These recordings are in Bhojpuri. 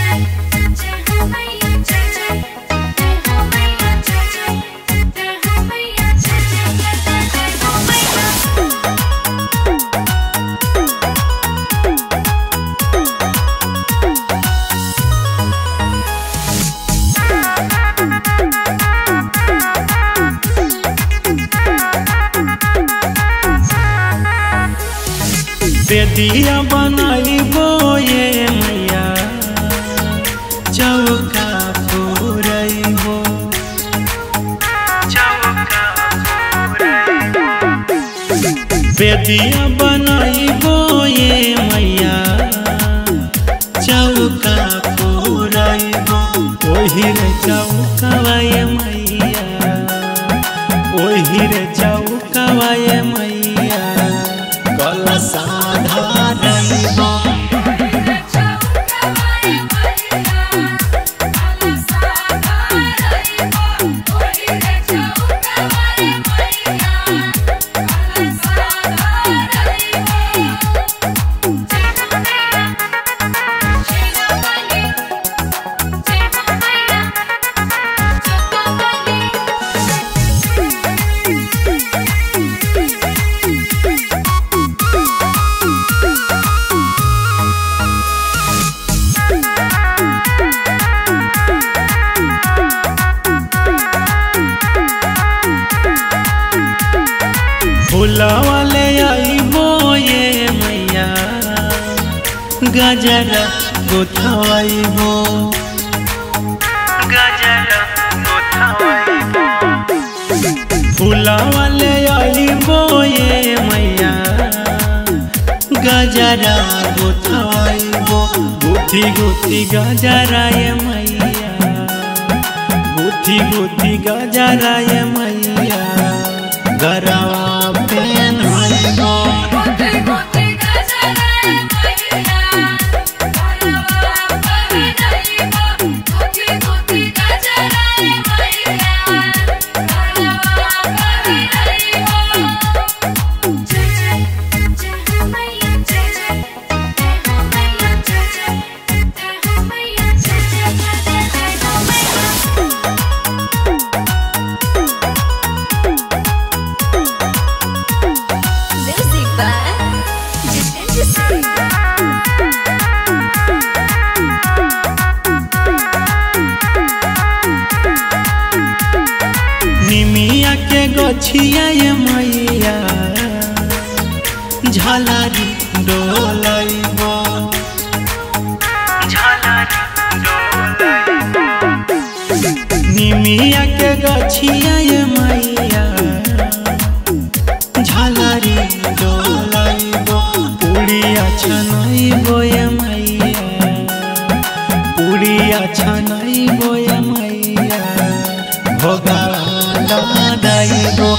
बेदिया बनाइबो ये मैया चौका फोरइबो बेदिया बनाइबो ये मैया चौका फोरइबो ओही रे चौकावा ये मैया ओही रे चौकावा ये मैया कलसा धारइबो फूलवा ले आइबो ये मैया गजर गोथवाइबो फूलवा ले आइबो ये मैया गजरा गोथवाइबो गुथी गुथी गजरा ये मैया गुथी गुथी गजरा ये मैया गरवा पेन होइबो Music by Jitendra Singh. निमिया के गछिया ये मैया झलारी डोलैबो निमिया के गछिया ये मैया झलारी डोलैबो उड़िया छनैबो ये मैया उड़िया छनैबो ये मैया भोगाला दाइबो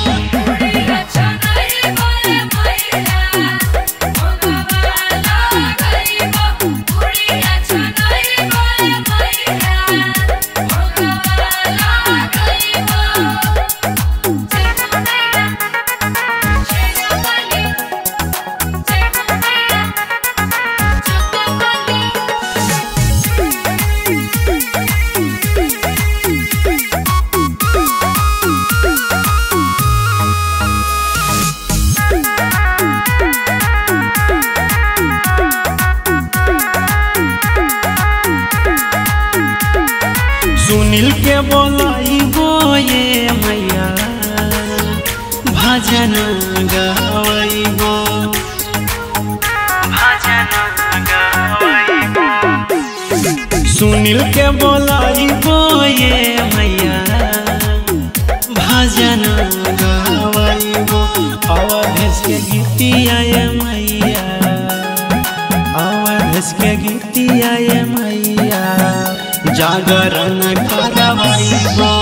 सुनील के बोलाइबो ये मैया भजन गावैबो सुनील के बोलाइबो ये मैया भजन गावैबो अवधेश के गीतिया ये मैया अवधेश के गीतिया ये मैया जागरण करवाइबो